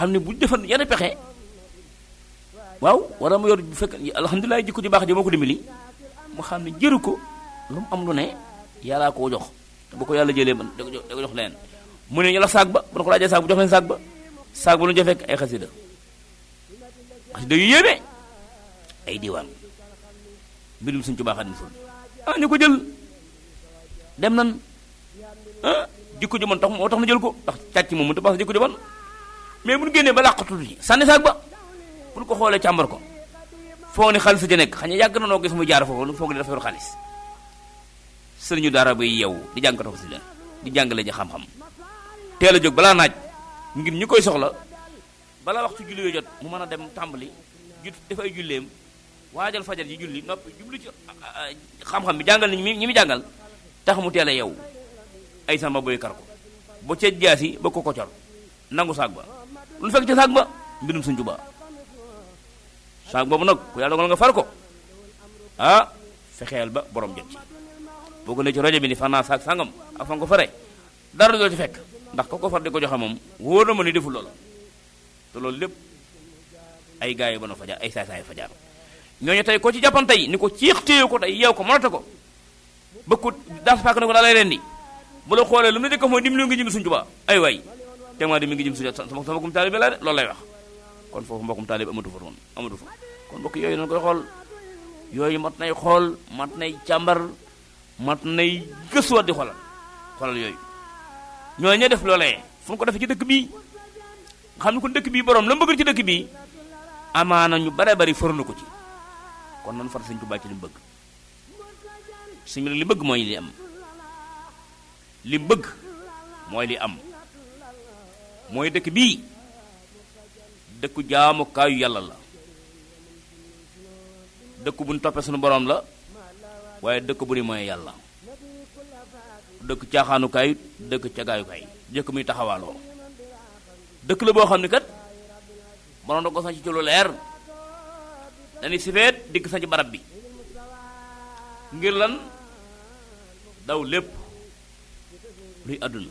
xam ne bu defan yenn pexe waaw wala mu yor bu fekk alhamdulilah jikko ju baax ji moo ko dimbali mu xam ne jëru ko lu mu am lu ne yàllaa koo jox te bu ko yàlla jëlee man da ko jox da ko jox leen mu ne ñu la saag ba bu na ko laajee saag bu jox leen saag ba saag ba lu ñu ca fekk ay xasida xasida yu yéeme ay diwaan mbirum suñ ci baax addi sul ah ñu ko jël dem nan ah jikko ju bon tax moo tax na jël ko ndax càcc moom mënut a baax jikko ju bon mais bu ñu génnee ba làqatu ji sànni saag ba bu ñu ko xoolee càmbar ko foog ni xaalis ja nekk xañ yàgg na noo gis mu jaar foofu foog ni dafa yor xaalis sëriñu daara bay yow di jàng ko si la di jàngale ji xam-xam teel a jóg balaa naaj ngir ñi koy soxla balaa waxtu julli yoo jot mu mën a dem tàmbali ju dafay julleem waajal fajar ji julli noppi jublu ci xam-xam bi jàngal ni ñi mi jàngal tax mu teel a yow ay samba boy kar ko ba ca jaasi ba ko kocor nangu saag ba lu fekk ci saag ba mbirum suñ jubaa saag boobu nag ku yàlla dogal nga far ko ah fexeel ba borom jot ci boo ko ne ci rajo bi ni fan naa saag sangam ak fan ko fare dara doo ci fekk ndax ko ko far di ko joxe moom wóor na ma ni deful loola te loolu lépp ay gars yi ba no fajar ay saay saay fajar ñooñu tey ko ci jàppan tey ni ko ciix téye ko tey yeew ko mënata ko bëgg ko dans paak ne ko daa lay rendi bu la xoolee lu mu ne dëkk mooy dimbali nga jëm suñ jubaa ay waay te maa di mi ngi jëm suñ sama sama kum taalibe la de loolu lay wax kon foofu mbokkum taalibe amatu fa woon amatu fa kon mbokk yooyu noonu koy xool yooyu mat nay xool mat nay càmbar mat nay gëstuwaat di xoolal xoolal yooyu ñoo ña def loolee fu ko defee ci dëkk bii nga xam ne kon dëkk bii borom la mu bëgg ci dëkk bii amaana ñu bare bari farlu ko ci kon nan far sëñ Tuubaa ci li mu bëgg sëñ bi li bëgg mooy li am li mu bëgg mooy li am mooy dëkk bii dëkku jaamukaayu yàlla la dëkk bu ñu toppee suñu borom la waaye dëkk bu ni mooy yàlla dëkk caaxaanukaay dëkk cagaayukaay jëkk muy taxawaaloo dëkk la boo xam ne kat borom da ko sañ ci lu leer dañuy sifeet dikk sañ ci barab bi ngir lan daw lépp luy àdduna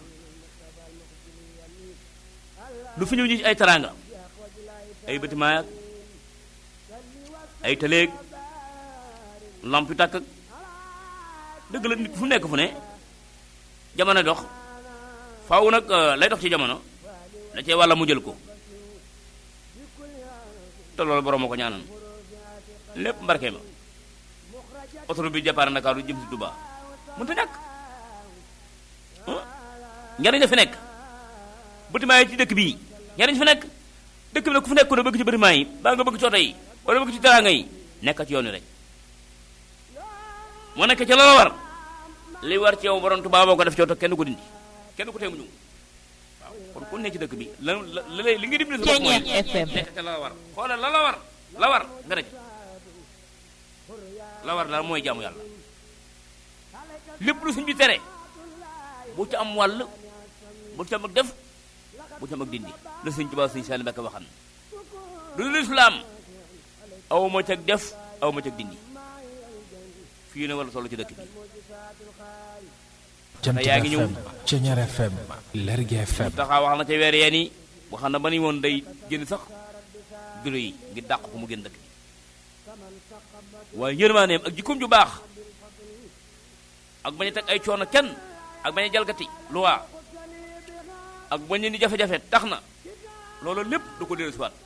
lu fi ñëw ñi ci ay taraanga ay bâtiment ay tëleeg lamp yu tàkk dëgg la nit fu nekk fu ne jamono dox faaw nag lay dox ci jamono da cee wàlla mu jël ko te loolu borom moo ko ñaanan lépp mbarke ma autoroute bi départ Ndakaaru jëm si Touba mënta ñàkk njariñ la fi nekk bâtiment yi ci dëkk bii njariñ fi nekk dëkk bi nag ku fi nekk ko ne bëgg ci bâtiment yi baa nga bëgg ci oto yi wala bëgg ci teraanga yi nekk ci yoon wi rek moo nekk ca la la war li war ci yow borom Touba boo ko def ci oto kenn ko dindi kenn ko tee mu ñëw waaw kon ku ne ci dëkk bi la la li nga dimbali sa bopp mooy nekk ca la la war xoolal la la war la war nga rek la war daal mooy jaamu yàlla lépp lu suñ bi tere bu ci am wàll bu ci am ak def bu ci am ak dindi la sëñ Tuubaa sëñ Saaliw Mbàkke waxan du lislaam aw ma cag def aw ma cag dindi fii ne wala solo ci dëkk bi Jant yaa ngi ñëw FM Ceñeer FM Lergui FM taxaa wax na ca weer yeen yi wax na ba ni woon day génn sax bureau yi ngir dàq ko mu génn dëkk bi waaye yërmaaneem ak jikkoom ju baax ak bañ a teg ay coono kenn ak bañ a jalgati loi ak bañ ni jafe-jafe tax na loolu lépp du ko dellu siwaat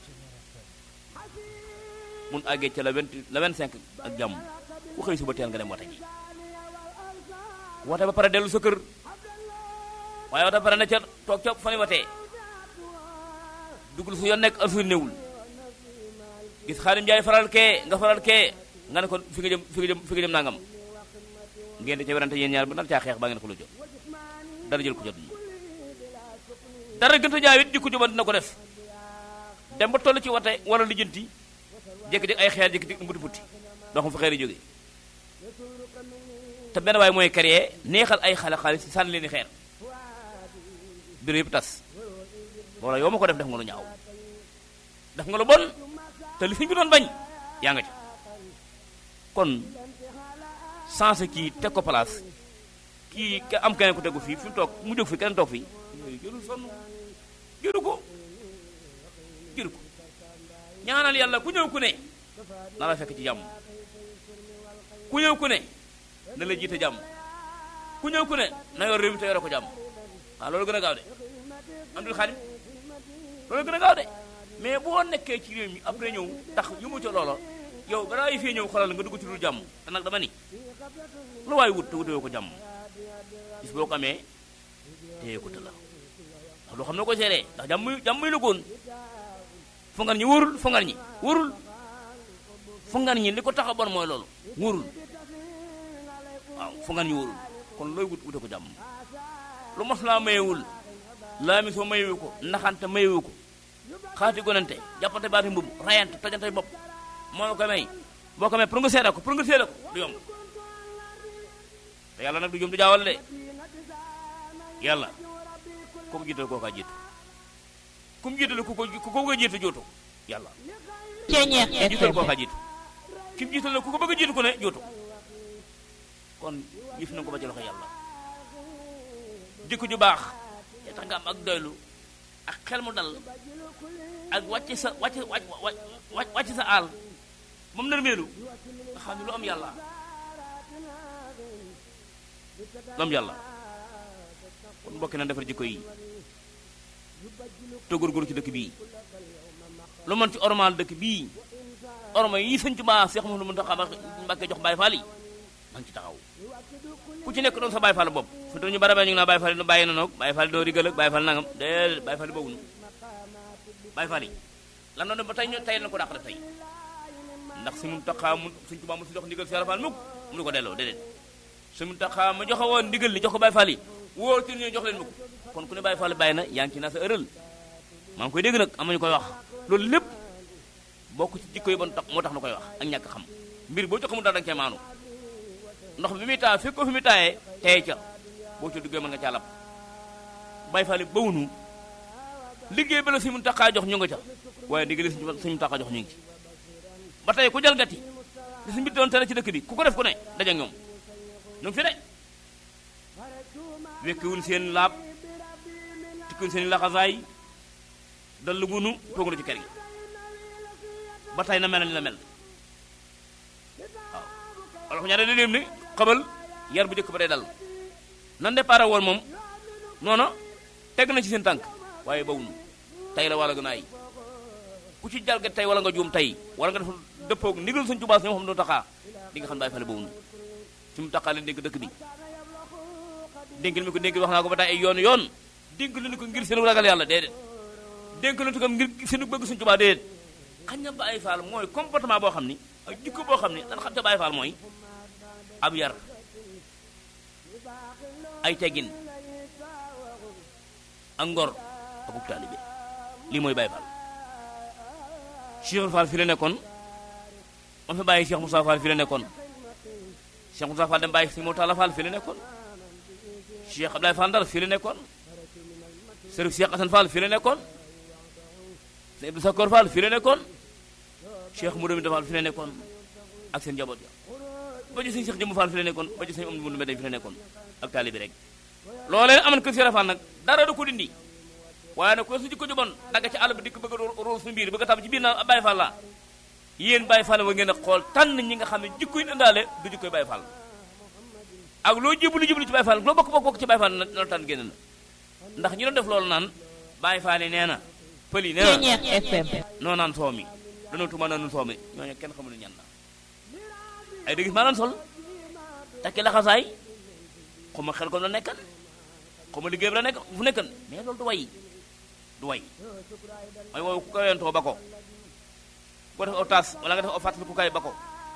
mun àggee ca la vingt la vingt cinq ak jàmm ku xëy suba teel nga dem wate ji wate ba pare dellu sa kër waaye wate ba pare ne ca toog ca fa ni watee dugul su yoon nekk affaire néewul gis Xaadim Njaay faral kee nga faral kee nga ne ko fi nga jëm fi nga jëm fi nga jëm nangam ngeen di ca werante yéen ñaar ba nar caa xeex baa ngeen ko lu jot dara jël ko jot dara gën a jaay it jikko juban dina ko def dem ba toll ci wate wala lijjanti jékki-jékki ay xeer jékki-jékki mbuti buti doo xam fa xeer yi jógee te benn waaye mooy créer neexal ay xale xaalis sànni leen i xeer bureau yëpp tas wala yow ma ko def def nga lu ñaaw def nga lu bon te li fi ñu doon bañ yaa nga ca kon sensé kii teg ko place kii ka am keneen ko tegu fii fi mu toog mu jóg fi keneen toog fii yooyu jëlul sonn jëlu ko jëru ko ñaanal yàlla ku ñëw ku ne na la fekk ci jàmm ku ñëw ku ne na la jiite jàmm ku ñëw ku ne na yor réew mi te yore ko jàmm waaw loolu gën a gaaw de andul xaadim loolu gën a gaaw de mais boo nekkee ci réew mi après ñëw tax yu mu ca loola yow balaa yi fee ñëw xoolal nga dugg ci dul jàmm te nag dama ni lu waay wut te wutewoo ko jàmm bis boo ko amee téye ko te la ndax loo xam ne ko seeree ndax jàmm muy jàmm muy la goon fongan ñi wóorul fongan ñi wóorul fongan ñi li ko tax a bon mooy loolu wóorul waaw fongan ñi wóorul kon looy wut wute ko jàmm lu mos laa mayewul laa mi soo mayewu ko naxante mayewu ko xaati gonante jàppante baati mbubb rayante tojante bopp moo la ko may boo ko may pour nga seeda ko pour nga seeda ko du yomb te yàlla nag du jom du jaawal de yàlla ku ko jiital koo kaa jiitu ku mu jiital ku ko ku ko bëgg a jiitu jootu yàlla Ceñeex jiital koo FM kaa jiitu ki mu jiital la ku ko bëgg a jiitu ku ne jootu kon yëf na ko ba ci loxo yàlla jikko ju baax te tax nga am ak doylu ak xel mu dal ak wàcc sa wàcc wàcc wàcc sa aal moom nërmeelu nga xam ne lu am yàlla lu am yàlla kon mbokki na defar jikko yi te góorgóorlu ci dëkk bii lu mën ci ormal dëkk bii orma yi sëñ Tuubaa Seex Muhammadu Muntaxa Mbàkke jox Baay Faal yi man ci taxaw ku ci nekk doon sa Baay Faal bopp fu ñu bara ñu ngi naa Baay Faal yi bàyyi na noog Baay Faal doo rigal ak Baay Faal nangam déedéet Baay Faal yi boobu nu Baay Faal yi lan doon def ba tey ñu tey na ko dàq def tey ndax si Muntaxa mu sëñ Tuubaa mu si jox ndigal Seex Faal mukk mu nu ko delloo déedéet si Muntaxa ma joxe woon ndigal li jox ko Baay Faal yi wóor ci ñu jox leen mukk kon ku ne Baay Faal bàyyi na yaa ngi ci naa sa ëral maa ngi koy dégg nag am nañu koy wax loolu lépp bokk ci jikko yi bon tax moo tax nu koy wax ak ñàkk xam mbir boo ci xamul dara danga cee maanu ndox bi muy taa fekk ko fi muy taayee tey ca boo ci duggee mën nga caa lab Baay Faal yi bawunu liggéey ba la si mun taxaa jox ñu nga ca waaye ndigal si suñu taxaa jox ñu ngi ci ba tey ku jalgati li si mbir doon tere ci dëkk bi ku ko def ku ne daje ak ñoom ñu ngi fi de wekkiwul seen laab tikkiwul seen laxasaay dallu gunu toog na ci kër gi ba tey na mel ni la mel waaw wala ko ñaare da ni xabal yar bu njëkk ba day dal nan départ woon moom noonu teg na ci seen tànk waaye bawunu tey la wala gën a ay ku ci jalgat tey wala nga juum tey wala nga def dëppoog ndigal suñ tubaas ñoo xam ne taxaa di nga xam bàyyi fale bawunu su mu taxaa leen dénk dëkk bi dénk mi ko dénk wax naa ko ba tey ay yoon yoon dénk leen ko ngir seen ragal yàlla déedéet dénk leen ko ngir seen bëgg suñ tubaa déedéet xañ na Baay Faal mooy comportement boo xam ni ak jikko boo xam ni dañ xam te Baay Faal mooy ab yar ay teggin ak ngor ak ub taalibe lii mooy Baay Faal Cheikh Fall fi la nekkoon ma fi bàyyi Cheikh Moussa Fall fi la nekkoon Cheikh Moussa Fall dem bàyyi si Murtala Fall fi la nekkoon Cheikh Abdoulaye Fall Ndar fi la nekkoon Sërif Cheikh Assane Fall fi la nekkoon sëñ Abdou Sakor Fall fi la nekkoon Cheikh Moudou Moussa Fall fi la nekkoon ak seen njaboot ya ba ci sëñ Cheikh Jëmb Fall fi la nekkoon ba ci sëñ Amadou Moudou Mbène fi la nekkoon ak taalibi rek loolee amoon kër Cheikh Fall nag dara du ko dindi waaye nag ko su jikko ju bon dagga ci àll bi dikk bëgg a róol suñu biir bëgg a tab ci biir naa Baye Fall la yéen Baye Fall wa ngeen a xool tànn ñi nga xam ne jikko yi indaale du jikkoy Baye Fall ak loo jébbalu jébbalu ci Baye Fall loo bokk bokk bokk ci Baye Fall na na tànn génn na ndax ñi doon def loolu naan Baye Fall yi nee na pël yi nee na Ceñeex FM noo naan soo mi danoo tuma naanu soo mi ñooñu kenn xamul ñan la ay dëgg maa naan sol takki laxasaay xuma xel ko la nekkan xuma liggéey bi la nekk fu nekkan mais loolu du way du way mooy woowu ku kawentoo ba ko boo def aw taas wala nga def aw fàttali ku kay ba ko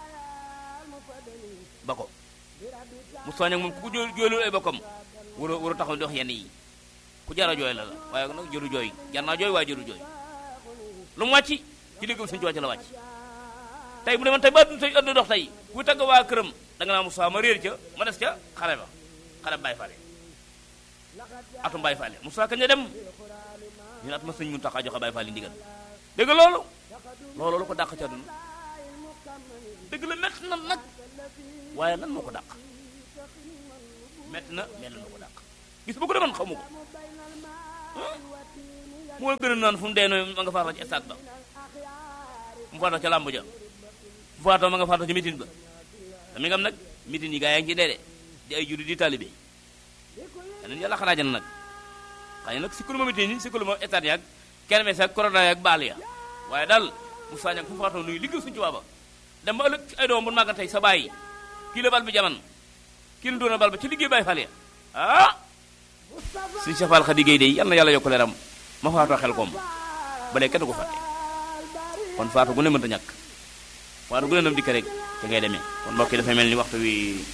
ba ko mu soñ ak moom ku ko jó jooylul ay bokkam war a war a taxaw di wax yenn yi ku jara jooy la la waaye nag jëru jooy jar naa jooy waaye jëru jooy lu mu wàcc ci dégg suñu ci wàcc la wàcc tey bu demoon tey ba tey ënd dox tey ku tagg waa këram da nga naa Moussa ma réer ca ma des ca xale ba xale Baye Fall atum Baye Fall Moussa kañ la dem ñu ne at ma sëñ mu tax a joxe Baye Fall ndigal dégg loolu loolu lu ko dàq ca dund dëgg la métti na nag waaye lan moo ko dàq métti na mais lan moo ko dàq gis bu ko demoon xamu ko moo gën a naan fu mu dee noonu ma nga faatoo ci stade ba mu faatoo ca làmb ja mu faatoo ma nga faatoo ci mitin ba te mi ngam nag mitin yi gaa yaa ngi ci dee de di ay juri di talibé yeneen yàlla xanaa jana nag xëy na nag sikkulu ma mitin yi sikkulu ma stade yaag kenn mes ak corona yaag baal ya waaye daal mu sañak fu mu faatoo nuyu liggéey suñu tubaaba dem ba ëllëg ay doom bu màgga tey sa bàyyi kii la bal bi jaman kii la doon bal ba ci liggéey bàyyi fal ya ah suñu safal xa liggéey day yal na yàlla yokk leeram ma faatoo xel koom ba léegi kenn du ko fàtte kon faatu gu ne mënta ñàkk faatu gu ne nam dikk rek te ngay demee kon mbokk yi dafay mel ni waxtu wi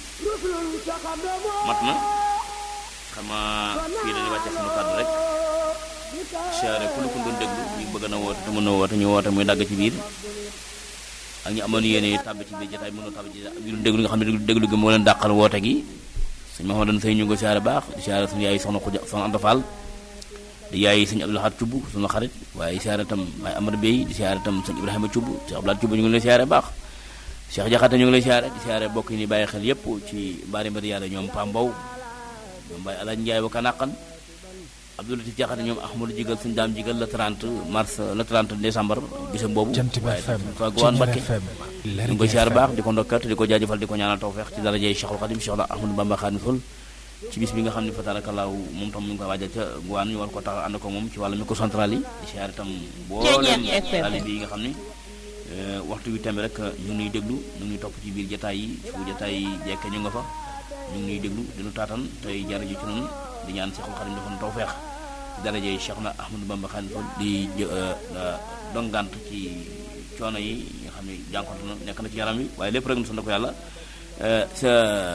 mat na xama fii dañuy wàcce sunu kàddu rek siyaare ku lu ko doon déglu ñu bëgg na woote te mën na woote ñu woote muy dagg ci biir ak ñu amoon yéene tàbbi ci biir jotaay mënoo tàbbi ci biir déglu nga xam ne déglu gi moo leen dàqal woote gi sëñ Mahamadan Sey ñu ngi ko siyaare baax di siyaare suñu yaay soxna Xuja soxna Anta Fall di yaay sëñ Abdou Lahad Cubb suñu xarit waaye siyaare itam waaye Amar Bey di siyaare itam sëñ Ibrahima Cubb Cheikh Abdou Lahad Cubb ñu ngi lay siyaare baax Cheikh Jaxate ñu ngi lay siyaare di siyaare bokk yi ni bàyyi xel yépp ci bari mbari yàlla ñoom Pam Mbow ñoom Baye Alaaj Njaay ba Kanaqan Abdou Latif Jaxate ñoom Ahmadou Jigal suñu daam Jigal le 30 mars le 30 décembre bisam boobu Jant bi FM fa Gowaan Mbakke FM ñu ngi Lergui koy siyaare FM baax di ko ndokkat di ko jaajëfal di ko ñaanal tawfeex ci darajey Cheikhul Khadim Cheikh la Ahmadou Bamba Khadim Rasul ci bis bi nga xam ne fa tabarakallahu moom tam mu ngi koy waajal ca Gowaan ñu war ko tax ànd ko moom ci wàllu micro central yi di siyaare itam booleem taalibe yi nga xam ne eh, waxtu wi tembe rek ñu ngi nuy déglu ñu ngi nuy topp ci biir jataay yi fu jataay yi jekke ñu nga fa ñu ngi nuy déglu dinu taatan tey jar ji ci noonu di ñaan Cheikhul Khadim dafa nu tawfeex ci darajey Cheikh na Ahmadou Bamba Khadim Rasul di jë- eh, dongant ci coono yi nga xam ne jànkonte na nekk na ci yaram wi waaye lépp rek nu sant ko yàlla eh, sa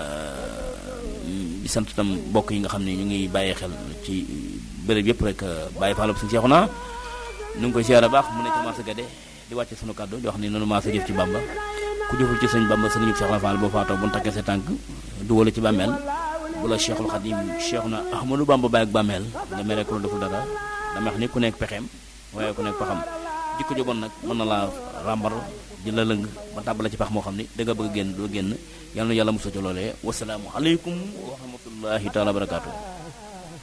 di sant itam mbokk yi nga xam ne ñu ngi bàyyi xel ci béréb yëpp rek bàyyi faalub suñu seexu naa ñu ngi koy siyaare baax mu ne ci marché Gade di wàcce sunu kàddu di wax ni nanu maa sa jëf ci Bamba ku jëful ci sëñ Bamba sëriñu Cheikh Fall boo faatoo bu nu takkee sa tànk duwala ci bàmmeel bu la Cheikhul Khadim Cheikh na Ahmadou Bamba bàyyi ak bàmmeel nga mere ko lu deful dara dama wax ni ku nekk pexeem waaye ku nekk paxam jikko ju bon nag mën na laa ràmbar di la lëng ba tàbbala ci pax moo xam ni da nga bëgg a génn doo génn yal na yàlla musa ci loolee wasalaamu aleykum wa rahmatullahi taala wa barakaatu